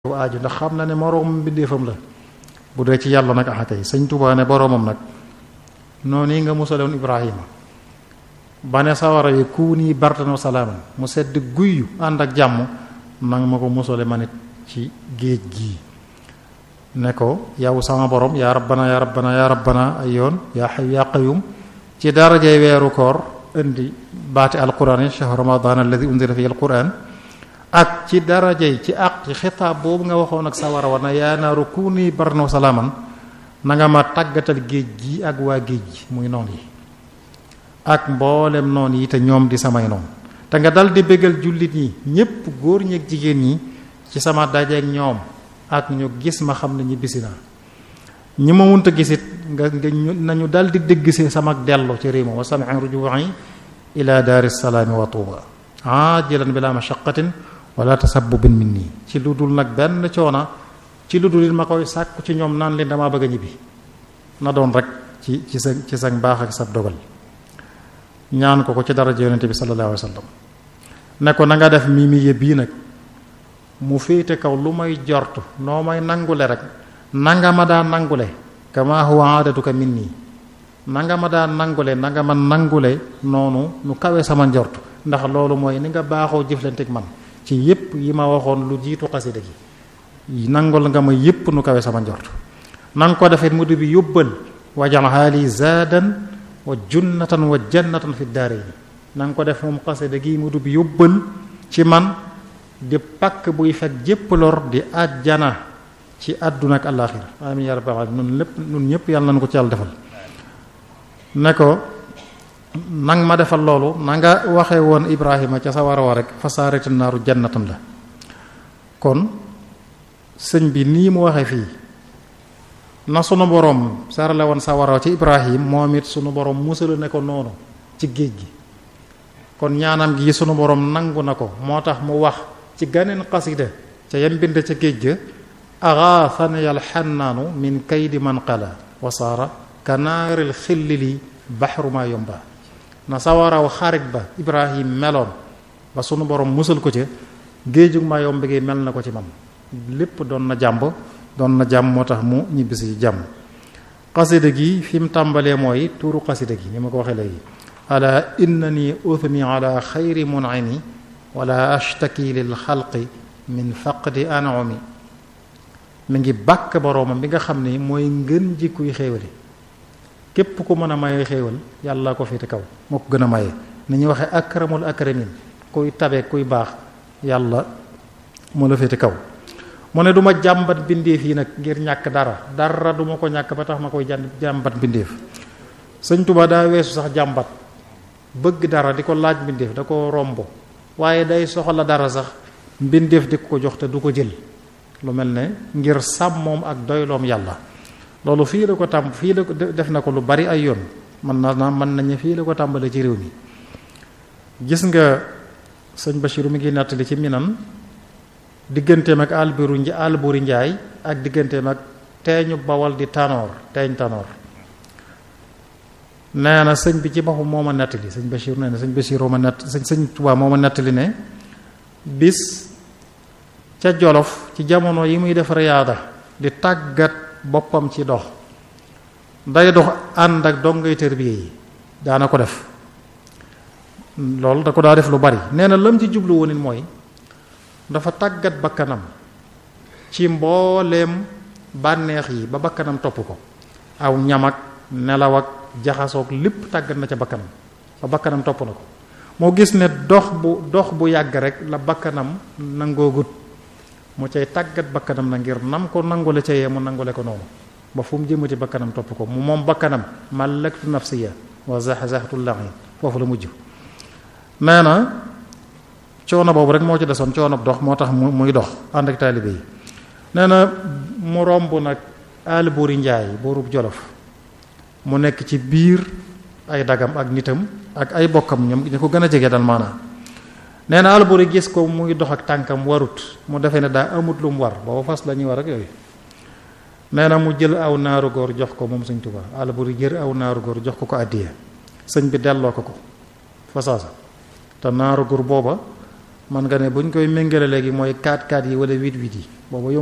aaju ndax xam na ne moroomam mbindeefam la bu dee ci yàlla nag axa kay sëñ Tuubaa ne boroomam nag noonu yi nga musaloon Ibrahima ba ne sawara yi kuuni bardan wa salaaman mu sedd guyyu ànd ak jàmm nang ma ko musale ma nit ci géej gii ne ko yow sama borom yaa rabbana yaa rabbana yaa rabbana ay yoon yaa xayu yaa qayum ci darajay weeru koor indi baati alquran yi shahru ramadan alladi unzila fihi alquran ak ci darajay ci àq ci xitaab boobu nga waxoon ak sawara wa na yaa naaru kuuni bardan wa salaaman na nga ma tàggatal géej gi ak waa géej gi muy noon yi ak mboolem noon yi te ñoom di samay noon te nga dal di bégal jullit ñi ñépp góor ñi ak jigéen ñi ci sama dajeek ñoom ak ñu gis ma xam ne ñi bisi naa ñi ma munta gisit nga nga nañu dal di dégg si sama dellu ci réew ma wa sami'an ruju'i ila daari salaami wa tuuba ajilan bila mashaqatin wala tasabbubin minni ci lu dul nag benn coona ci lu dul it ma koy sàkku ci ñoom naan leen damaa bëgg a ñibbi na doon rek ci ci sa ci sa baax ak sa dogal ñaan ko ko ci daraja yonente bi sallallahu alayhi wa sallam ne ko na nga def mii mi bii nag mu féete kaw lu may jortu noo may nangule rek nanga ma daa nangule kama huwa aadatuka min nii nanga ma daa nangule nanga ma nangule noonu nu kawe sama njort ndax loolu mooy ni nga baaxoo jëflanteeg man ci yépp yi ma waxoon lu jiitu xasida gi nangul nga ma yépp nu kawe sama njort nanga ko defee mu bi yóbbal wajal haali zaadan wa junnatan wa jannatan fi daarayni nanga ko def moom xasida gi mu bi yóbbal ci man di pakk buy fekk jépp lor di àjjana ci àdduna ak àllaaxira amiin yaa rabbal aalamiin nun lépp nun ñëpp yàlla nañu ko ci yàlla defal ne ko nang ma defal loolu na nga waxe woon Ibrahima ca sa war a war rek fa saarati naaru jannatan la kon sëñ bi nii mu waxe fii na sunu borom sarale woon sa waraw ci Ibrahim moom it sunu borom musala ne ko noonu ci géej gi kon ñaanam gi sunu borom nangu na ko moo tax mu wax ci ganeen xasida ca yem bind ca géej ga agaafani alxannaanu min kaydi man qala wa saara kanaaril xillili baxru ma yomba na sawaraw xarit ba ibrahim meloon ba sunu borom musal ko ca géejug ma yomb gi mel na ko ci man lépp doon na jàmb doon na jàmm moo tax mu ñibbisi ci jàmm xasida gi fi mu tàmbalee mooy tuuru xasida gi ni ma ko waxee léegi ala innani uthni ala xayri mun'imi wala ashtaki lil xalqi min faqdi an'umi mi ngi bàkk boroomam bi nga xam ni mooy ngën ji kuy xéewale képp ku mën a maye xéewal yàlla ko féete kaw moo ko gën a maye ni ñuy waxee akramul akramin kuy tabe kuy baax yàlla moo la féete kaw mu ne du ma jàmbat bindeef yi nag ngir ñàkk dara dara du ma ko ñàkk ba tax ma koy jàmbat bindeef sëñ Tuba daa weesu sax jàmbat bëgg dara di ko laaj mbindeef da ko romb waaye day soxla dara sax mbindeef di ko jox te du ko jël lu mel ne ngir sàmmoom ak doyloom yàlla loolu fii la ko tàmb fii la ko def na ko lu bari ay yoon mën na na mën nañu fii la ko tàmbalee ci réew mi gis nga sëñ Bachir mi ngi nettali ci minan digganteem ak alburu alburi njaay ak digganteem ak teeñu bawal di tanoor teeñ tanoor nee na sëñ bi ci boppam moo ma nettali sëñ Bachir nee na sëñ Bachir ma nett sëñ sëñ Tuubaa moo ma nettali ne bis ca Jolof ci jamono yi muy def riyaada di tàggat boppam ci dox day dox ànd ak dongay tërbiye yi daana ko def loolu da ko daa def lu bari nee na lam ci jublu woon it mooy dafa tàggat bakkanam ci mbooleem bànneex yi ba bakkanam topp ko aw ñam ak nelaw ak jaxasoog lépp tàggat na ca bakkanam ba bakkanam topp na ko moo gis ne dox bu dox bu yàgg rek la bakkanam nangoogut mu cay tàggat bakkanam na ngir nam ko nangule ca yee mu nangule ko noonu ba fu mu jëmati bakkanam topp ko mu moom bakkanam malaktu nafsiya wa zaxzaxtu laxin foofu la mujj nee na coono boobu rek moo ci desoon coono dox moo tax mu muy dox ànd ak taalibe yi nee na mu romb nag àll buuri njaay buurub jolof mu nekk ci biir ay dagam ak nitam ak ay bokkam ñoom ñu ko gën a jege dal maanaam nee na alburi gis ko muy dox ak tànkam warut mu defee ne daa amut lu mu war booba fas la ñuy war ak yooyu nee na mu jël aw naaru góor jox ko moom sëñ Tuubaa alburi jër aw naaru góor jox ko ko àddiya sëñ bi delloo ko ko fasaasa te naaru góor booba man nga ne bu ñu koy méngale léegi mooy 4-4 yi wala 8-8 yi booba